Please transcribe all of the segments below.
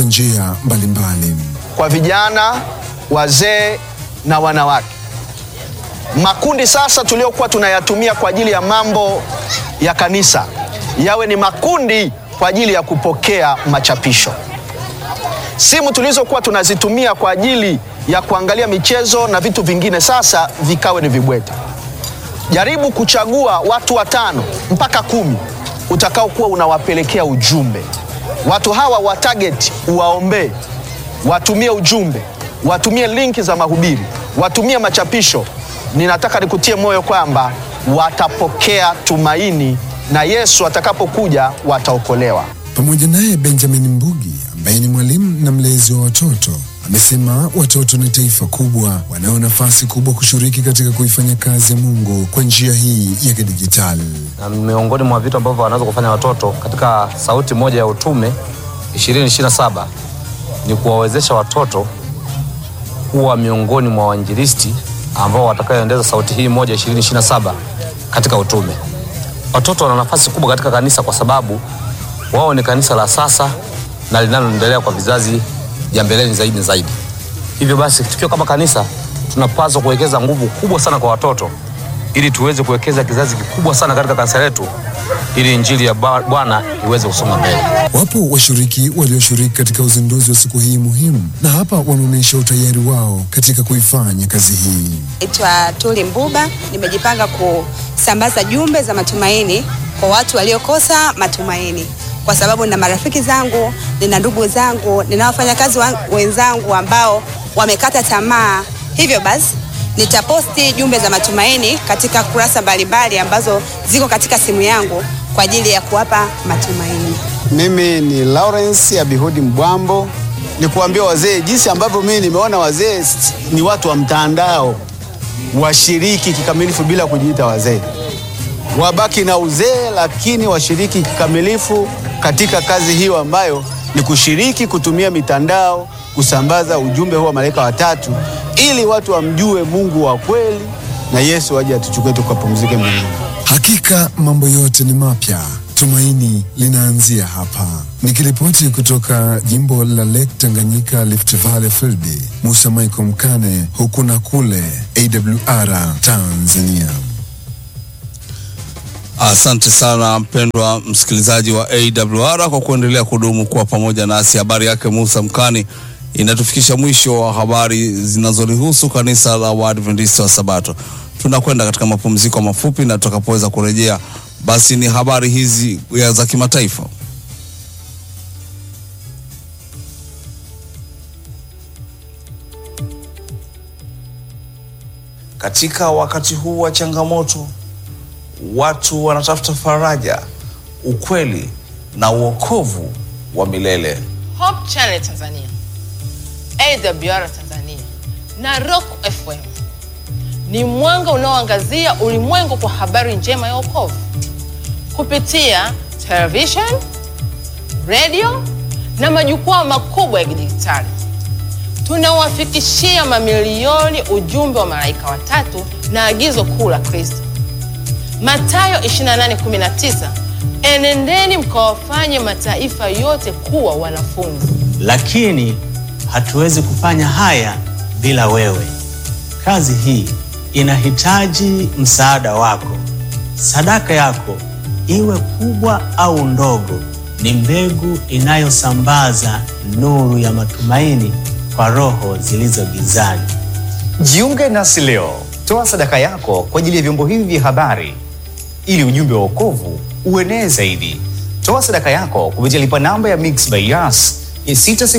njia mbalimbali. kwa vijana, wazee na wanawake. Makundi sasa tuliokuwa tunayatumia kwa ajili ya mambo ya kanisa yawe ni makundi kwa ajili ya kupokea machapisho. Simu tulizokuwa tunazitumia kwa ajili ya kuangalia michezo na vitu vingine sasa vikawe ni vibwete. Jaribu kuchagua watu watano mpaka kumi utakaokuwa unawapelekea ujumbe. Watu hawa wa target uwaombee, watumie ujumbe, watumie linki za mahubiri, watumie machapisho. Ninataka nikutie moyo kwamba watapokea tumaini na Yesu atakapokuja wataokolewa. Pamoja naye Benjamin Mbugi ambaye ni mwalimu na mlezi wa watoto amesema watoto ni taifa kubwa, wanao nafasi kubwa kushiriki katika kuifanya kazi ya Mungu kwa njia hii ya kidijitali. na miongoni mwa vitu ambavyo wanaweza kufanya watoto katika sauti moja ya utume 2027 ni kuwawezesha watoto kuwa miongoni mwa wainjilisti ambao watakayoendeza sauti hii moja 2027 katika utume. Watoto wana nafasi kubwa katika kanisa kwa sababu wao ni kanisa la sasa na linaloendelea kwa vizazi vya mbeleni zaidi na zaidi. Hivyo basi, tukiwa kama kanisa tunapaswa kuwekeza nguvu kubwa sana kwa watoto ili tuweze kuwekeza kizazi kikubwa sana katika kanisa letu ili injili ya Ba- Bwana iweze kusonga mbele. Wapo washiriki walioshiriki katika uzinduzi wa siku hii muhimu, na hapa wanaonyesha utayari wao katika kuifanya kazi hii. Naitwa Tuli Mbuba, nimejipanga kusambaza jumbe za matumaini kwa watu waliokosa matumaini, kwa sababu nina marafiki zangu, nina ndugu zangu, nina wafanyakazi wa- wenzangu ambao wamekata tamaa. Hivyo basi nitaposti jumbe za matumaini katika kurasa mbalimbali ambazo ziko katika simu yangu kwa ajili ya kuwapa matumaini. Mimi ni Lawrence Abihudi Mbwambo, ni kuambia wazee jinsi ambavyo mimi nimeona wazee s- ni watu wa mtandao, washiriki kikamilifu bila kujiita wazee, wabaki na uzee, lakini washiriki kikamilifu katika kazi hiyo ambayo ni kushiriki kutumia mitandao kusambaza ujumbe huu wa malaika watatu, ili watu wamjue Mungu wa kweli na Yesu aje atuchukue tukapumzike mbinguni. Hakika mambo yote ni mapya, tumaini linaanzia hapa. Nikiripoti kutoka jimbo la Lake Tanganyika, Rift Valley Field, Musa Michael Mkane, huku na kule, AWR Tanzania. Asante sana mpendwa msikilizaji wa AWR kwa kuendelea kudumu kuwa pamoja nasi. Habari yake Musa Mkani inatufikisha mwisho wa habari zinazolihusu kanisa la Waadventista wa Sabato. Tunakwenda katika mapumziko mafupi, na tutakapoweza kurejea, basi ni habari hizi ya za kimataifa. Katika wakati huu wa changamoto, watu wanatafuta faraja, ukweli na uokovu wa milele. Hope Channel Tanzania, AWR Tanzania na Rock FM ni mwanga unaoangazia ulimwengu kwa habari njema ya wokovu kupitia television, radio na majukwaa makubwa ya kidijitali. Tunawafikishia mamilioni ujumbe wa malaika watatu na agizo kuu la Kristo. Mathayo 28:19, enendeni mkawafanye mataifa yote kuwa wanafunzi. lakini hatuwezi kufanya haya bila wewe. Kazi hii inahitaji msaada wako. Sadaka yako, iwe kubwa au ndogo, ni mbegu inayosambaza nuru ya matumaini kwa roho zilizo gizani. Jiunge nasi leo, toa sadaka yako kwa ajili ya vyombo hivi vya habari ili ujumbe wa wokovu uenee zaidi. Toa sadaka yako kupitia lipa namba ya Mix by Yas ya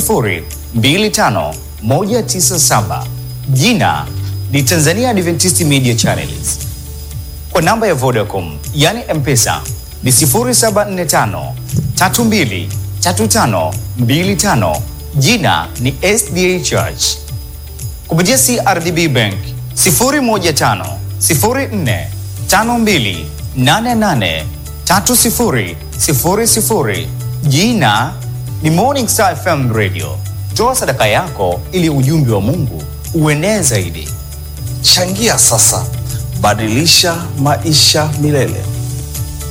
6025197. Jina ni Tanzania Adventist Media Channels. Kwa namba ya Vodacom yani M-Pesa ni 0745 32 35 25. Jina ni SDA Church kupitia CRDB Bank 015 04 52 88 30 00. Jina ni Morning Star FM Radio. Toa sadaka yako ili ujumbe wa Mungu uenee zaidi. Changia sasa, badilisha maisha milele.